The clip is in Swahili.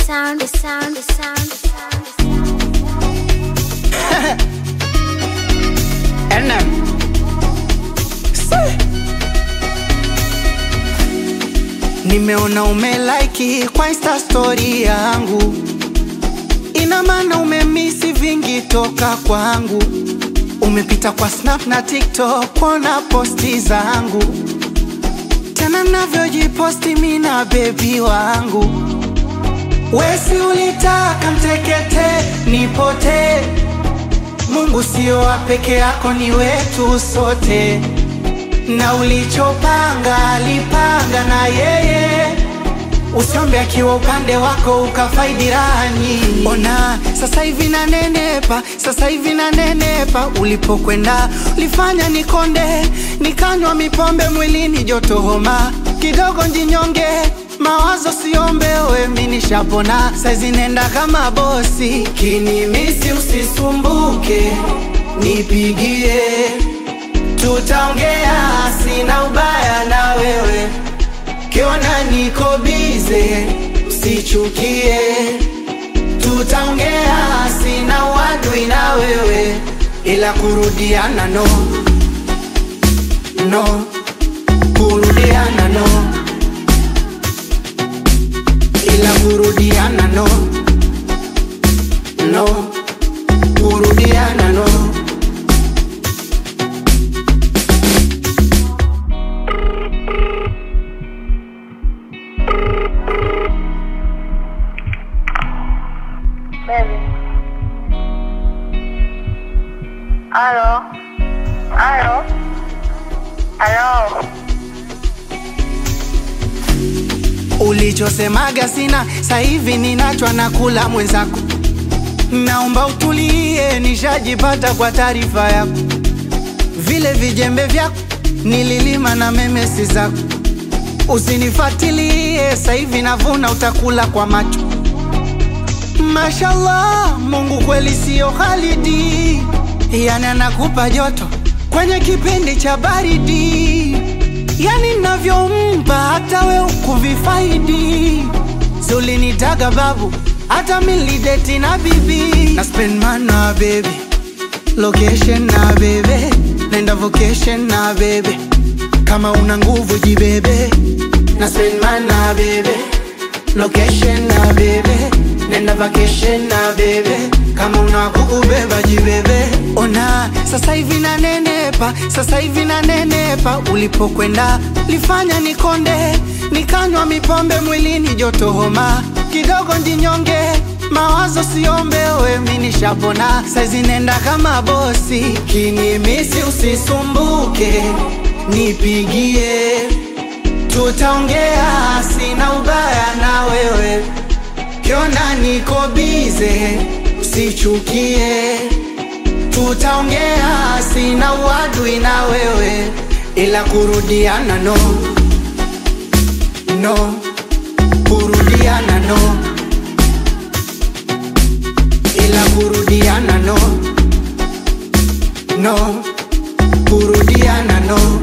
sound, the sound, the sound, the sound, the sound. NM. Se. Nimeona umelike kwa insta story yangu, ina maana umemisi vingi toka kwangu. Umepita kwa snap na tiktok kuona posti zangu, tena navyojiposti mi na bebi wangu. Wesi ulitaka mtekete nipotee Mungu sio wa peke yako, ni wetu sote, na ulichopanga alipanga na yeye. Usiombe akiwa upande wako ukafaidi raha nyingi. Ona sasa hivi nanenepa, sasa hivi nanenepa. Ulipokwenda ulifanya nikonde, nikanywa mipombe mwilini, joto homa kidogo, njinyonge mawazo siombe, we mi nishapona, saizi nenda kama bosi. Kinimisi usisumbuke, nipigie, tutaongea, sina ubaya na wewe. Kiona niko bize, usichukie, tutaongea, sina uadui na wewe, ila kurudiana no, no, kurudiana no ila kurudiana no no kurudiana no Baby. Aló. Aló. Aló. ulichosemaga sina sahivi ninachwa na kula mwenzako naomba utulie nishajipata kwa taarifa yako vile vijembe vyako nililima na memesi zako usinifatilie sahivi navuna utakula kwa macho Mashallah, Mungu kweli sio Khalidi, yani anakupa joto kwenye kipindi cha baridi, yani navyompa hata we ukuvifaidi. Zulinitaga babu, hata milideti na bibi na spend man na baby location na bebe nenda vocation na bebe kama una nguvu jibebe na spend man na bebe location na bebe nenda vacation na bebe kama una kukubeba jibebe ona sasa hivi nanenepa sasa hivi nanenepa ulipokwenda lifanya nikonde nikanywa mipombe mwilini joto homa kidogo njinyonge mawazo siombe we mi nishapona saizi nenda kama bosi kinimisi usisumbuke nipigie tutaongea sina ubaya na wewe kiona niko bize usichukie tutaongea sina uadui na wewe ila kurudiana no no kurudiana no ila kurudiana no no kurudiana no